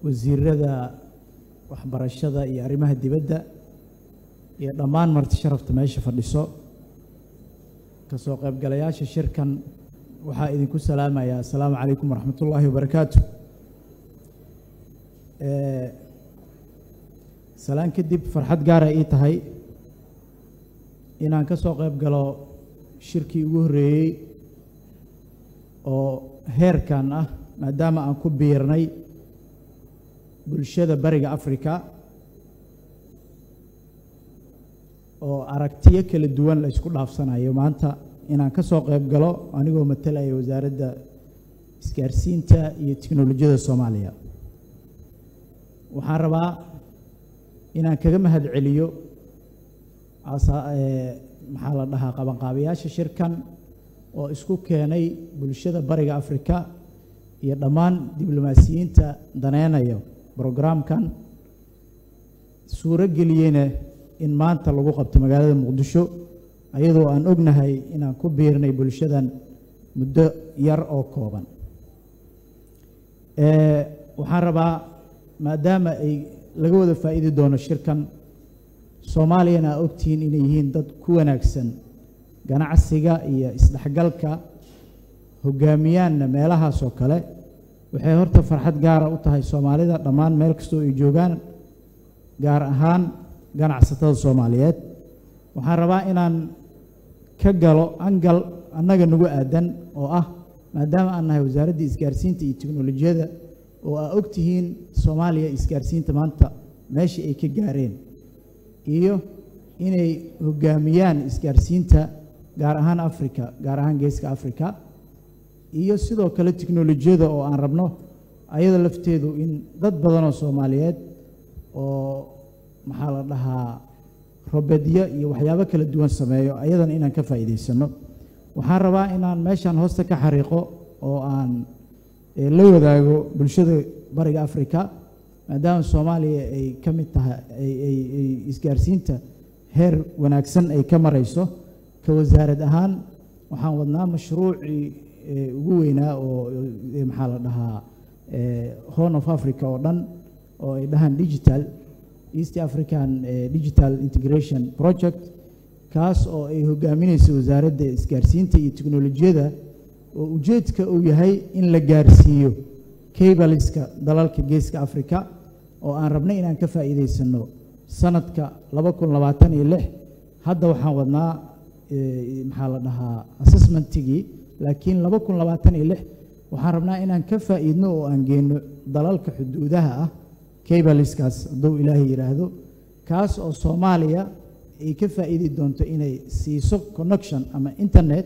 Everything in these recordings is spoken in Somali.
wasiirada waxbarashada iyo arrimaha dibadda iyo dhammaan marti sharafta meesha fadhiso ka soo qaybgalayaasha shirkan waxaa idinku salaamayaa assalaamu calaykum waraxmat ullaahi wabarakaatu salaan kadib farxad gaara ii tahay inaan ka soo qayb galo shirkii ugu horreeyey oo heerkan ah maadaama aan ku biirnay bulshada bariga africa oo aragtiyo kala duwan la isku dhaafsanayo maanta inaan ka soo qayb galo anigoo matalaya wasaaradda isgaarsiinta iyo tiknolojiyada soomaaliya waxaan rabaa inaan kaga mahad celiyo maxaa la dhahaa qabanqaabayaasha shirkan oo isku keenay bulshada bariga africa iyo dhammaan diblomaasiyiinta daneynayo brograamkan suuro geliyeyna in maanta lagu qabto magaalada muqdisho ayadoo aan ognahay inaan ku biirnay bulshadan muddo yar oo kooban waxaan rabaa maadaama ay laga wada faa'iidi doono shirkan soomaaliyana aa ogtihiin inay yihiin dad ku wanaagsan ganacsiga iyo isdhexgalka hogaamiyaanna meelahaas oo kale waxay horta farxad gaara u tahay soomaalida dhammaan meel kastoo ay joogaan gaar ahaan ganacsatada soomaaliyeed waxaan rabaa inaan ka galo angal annaga nagu aadan oo ah maadaama aan nahay wasaaraddii isgaarsiinta iyo teknolojiyada oo aa og tihiin soomaaliya isgaarsiinta maanta meeshii ay ka gaareen iyo inay hogaamiyaan isgaarsiinta gaar ahaan africa gaar ahaan geeska africa iyo sidoo kale teknolojiyada oo aan rabno ayada lafteedu in dad badanoo soomaaliyeed oo maxaa la dhahaa robedyo iyo waxyaabo kala duwan sameeyo ayadana inaan ka faa'iidaysano waxaan rabaa inaan meeshan hoosta ka xariiqo oo aan la wadaago bulshada bariga africa maadaama soomaaliya ay ka mid tahay ay isgaarsiinta heer wanaagsan ay ka marayso ka wasaarad ahaan waxaan wadnaa mashruucii ugu weynaa oo maxaa la dhahaa horn of africa oo dhan oo ay dhahaan digital east african digital integration project kaas oo ay hogaaminayso wasaaradda isgaarsiinta iyo teknolojiyada oo ujeedka uu yahay in la gaarsiiyo cabaliska dalalka geeska africa oo aan rabnay inaan ka faa'iidaysano sanadka laba kun labaatan iyo lix hadda waxaan wadnaa maxaa la dhahaa assessmentigii laakiin laba kun labaatan iyo lix waxaan rabnaa inaan ka faa'iidno oo aan geenno dalalka xuduudaha ah cabaliskaas hadduu ilaahay yidhaahdo kaas oo soomaaliya ay ka faa'iidi doonto inay siiso connection ama internet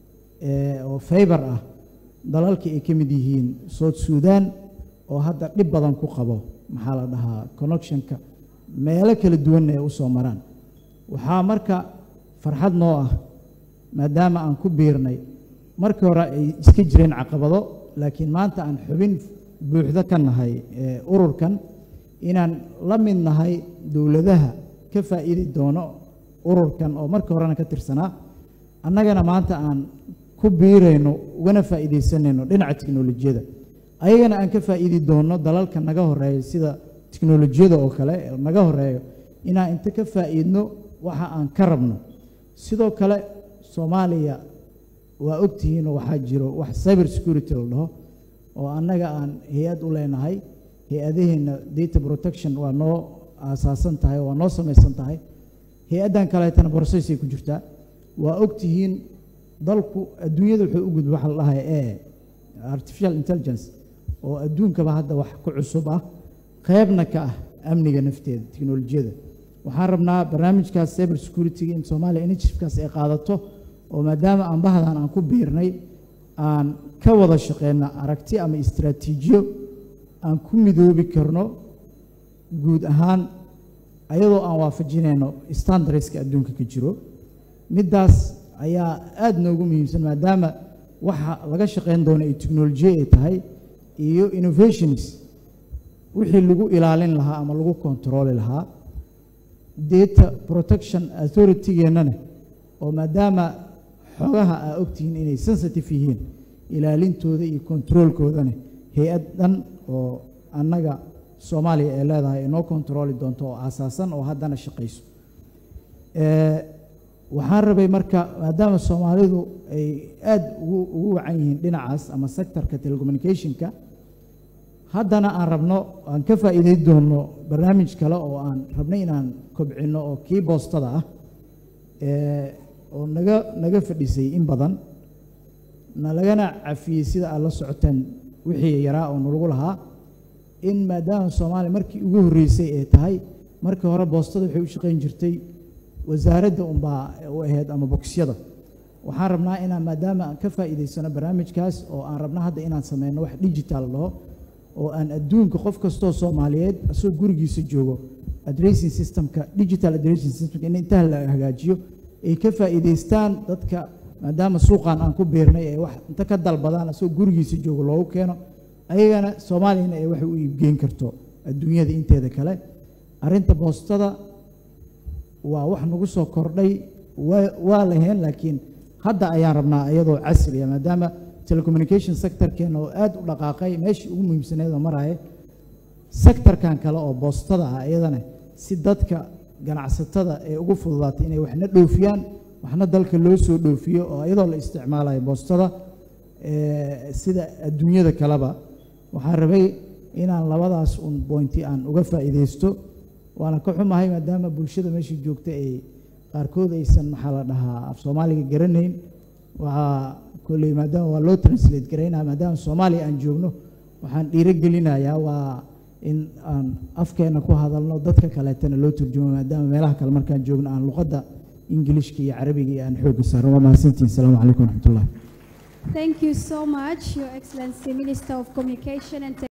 oo faybar ah dalalkii ay ka mid yihiin south sudan oo hadda dhib badan ku qabo maxaa la dhahaa connectionka meelo kala duwanna ay u soo maraan waxaa marka farxad noo ah maadaama aan ku biirnay markii hore ay iska jireen caqabado laakiin maanta aan xubin buuxdo ka nahay ururkan inaan la mid nahay dowladaha ka faa'iidi doono ururkan oo markii horena ka tirsanaa annagana maanta aan ku biirayno ugana faa'iidaysanayno dhinaca teknolojiyada ayagana aan ka faa'iidi doonno dalalka naga horeeya sida teknolojiyada oo kale naga horeeyo inaan inta ka faa'iidno waxa aan ka rabno sidoo kale soomaaliya waa ogtihiinoo waxaa jiro wax cyber security la dhaho oo annaga aan hay-ad u leenahay hay-adaheenna data protection waa noo aasaasan tahay waa noo samaysan tahay hay-addan kaleetana borosesay ku jirtaa waa ogtihiin dalku adduunyada wuxuu u gudba waxa la dhahay e artificial intelligence oo adduunkaba hadda wax ku cusub ah qaybna ka ah amniga nafteeda teknolojiyada waxaan rabnaa barnaamijkaas cyber security-ga in soomaaliya initiativekaas ay qaadato oo maadaama aan bahdan aan ku biirnay aan ka wada shaqeyno aragti ama istraatiijiyo aan ku midoobi karno guud ahaan ayadoo aan waafajinayno standardska adduunka ka jiro middaas ayaa aada noogu muhiimsan maadaama waxa laga shaqeyn doono ay technolojiya ay tahay iyo innovations wixii lagu ilaalin lahaa ama lagu kontarooli lahaa data protection authority-geennana oo maadaama xogaha aa ogtihiin inay sensitive yihiin ilaalintooda iyo controolkoodana hay-ad dhan oo annaga soomaaliya ee leedahay inoo kontarooli doonto oo aasaasan oo haddana shaqayso waxaan rabay marka maadaama soomaalidu ay aada ugu ugu wacan yihiin dhinacaas ama sectorka telecommunicationka haddana aan rabno aan ka faa'iideyn doono barnaamij kale oo aan rabnay inaan kobcinno oo kii boostada ah oo naga naga fadhisay in badan na lagana cafiyey sida aad la socoteen wixii yaraa oo nalagu lahaa in maadaama soomaaliya markii ugu horreysay ay tahay markii hore boostada waxay u shaqayn jirtay wasaaradda unbaa u ahayd ama bokisyada waxaan rabnaa inaan maadaama aan ka faa'iidaysano barnaamijkaas oo aan rabna hadda inaan sameyno wax digital dhaho oo aan adduunka qof kastoo soomaaliyeed asagoo gurigiisa joogo addressing systemka digital addressing systemka in intaha la hagaajiyo ay ka faa'iidaystaan dadka maadaama suuqan aan ku biirnay ay wax inta ka dalbadaan asagoo gurigiisa joogo loogu keeno ayagana soomaaliyana ay wax u iibgeyn karto adduunyada inteeda kale arrinta boostada waa wax nagu soo kordhay waa waa laheen laakiin hadda ayaan rabnaa iyadoo casriya maadaama telecommunication sectorkeena oo aada u dhaqaaqay meeshii ugu muhiimsaneed oo maraya sectorkan kale oo boostada ah iyadana si dadka ganacsatada ee ugu fududaatay inay waxna dhoofiyaan waxna dalka loo soo dhoofiyo oo iyadoo la isticmaalayo boostada sida adduunyada kaleba waxaan rabay inaan labadaas un bointi aan uga faa'iidaysto waana ka xumahay maadaama bulshada meesha joogta ay qaarkood aysan maxaa la dhahaa af soomaaliga garanayn waxaa kolley maadaama waa loo translate garaynaya maadaama soomaaliya aan joogno waxaan dhiiro gelinayaa waa in aan afkeena ku hadalno dadka kaleetana loo turjumo maadaama meelaha kale markaan joogno aan luqadda ingilishka iyo carabiga iyo aan xoogga saarno waa mahadsantihin asalaamu calaykum waraxmatullah Thank you so much, Your Excellency, Minister of Communication and